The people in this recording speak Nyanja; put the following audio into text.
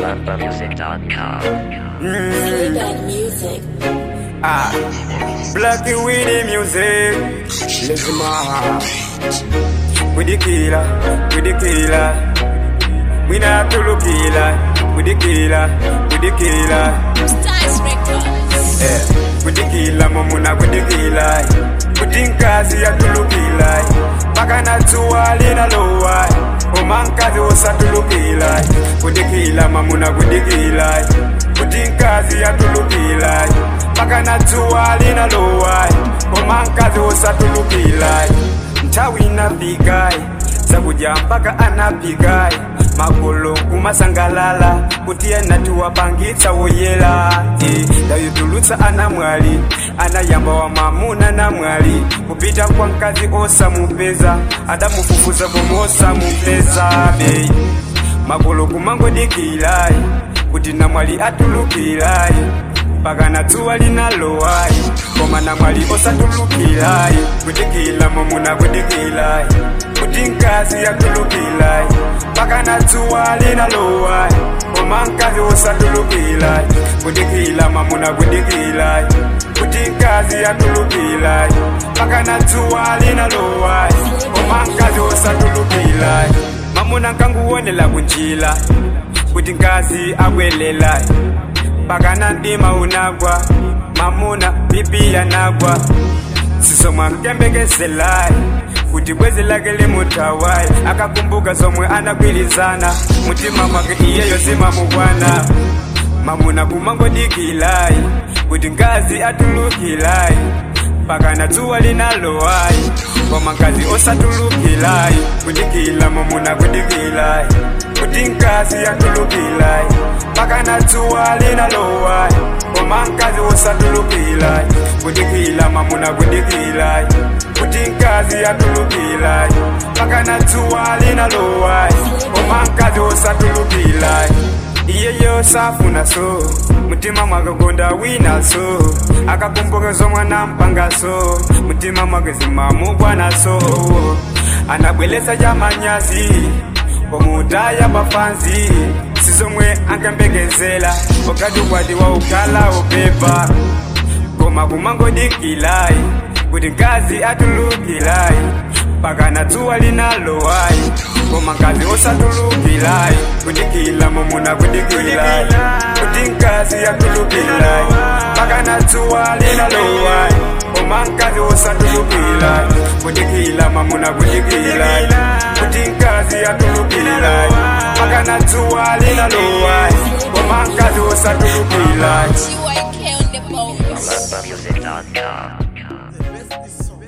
BumbaMusic.com. Playback music. Ah, Blacky with the music. Listen, ma. With the killer, with the killer. We not to look killer. With the killer, with the killer. Stars Records. Eh, with the killer, mamuna with the killer. Kutinkazi ya tulukila Paka na tuwali na lowa Umankazi wosa tulukila Kudikila mamuna kudikila Kutinkazi ya tulukila Paka na tuwali na lowa Umankazi wosa tulukila Mtawi na vigai Sakuja mpaka anapigai Magolo kumasangalala Kutia natuwa pangitsa woyela eh, Dayutulutsa ana mwali Anayamba wa mamuna na mwali Kupita kwa mkazi osa mupeza Adamufufuza komosa mupeza bei Magolo kumangodikilai Kuti na mwali atulukilai Paka na tuwa linalowai Koma na mwali osatulukilai Kudikila mamuna kudikilai Kuti nkazi yatulukilai Paka na tuwa linalowai Koma nkazi osatulukilai Kudikila mamuna kudikilai Kuti nkazi yatulukilai Paka na tuwa linalowai Koma nkazi osatulukilai Mamuna nkanguwonela kunjila Kuti nkazi abwelela Paka ndima unagwa Mamuna bibi yanagwa Sisomwa mkembekezelai kuti bwezi lake limutawai akakumbuka zomwe anakwilizana mutima mwake iyeyo zimamukwana mamuna kumangodikilai kuti ngazi atulukilai pakana dzuwa linalowai koma ngazi osatulukilai kudikila mamuna kudikilai kuti ngazi atulukilai pakana dzuwa linalowai koma ngazi osatulukilai kudikila mamuna kudikilai kuti ngazi atulukilai pakana dzuwa linalowai koma ngazi osatulukilai iyeyo safuna so mutima mwakakonda wina so akakumbuka zomwe nampanga so mutima mwake zimamukwana so anabwelesa chamanyazi pomutaya pafanzi sizomwe ankembekezela wakati ukwati wa ukala upepa koma kumangodikilai kuti ngazi atulukilai pakana dzuwa linalowai koma ngazi osatulukilai kudikila momuna kudikilai kuti ngazi yatulukilai pakana dzuwa linalowai koma ngazi osatulukilai kudikila mamuna kudikilai kuti ngazi yatulukilai pakana dzuwa linalowai koma ngazi osatulukilai GYK on the bones. BumbaMusic.com.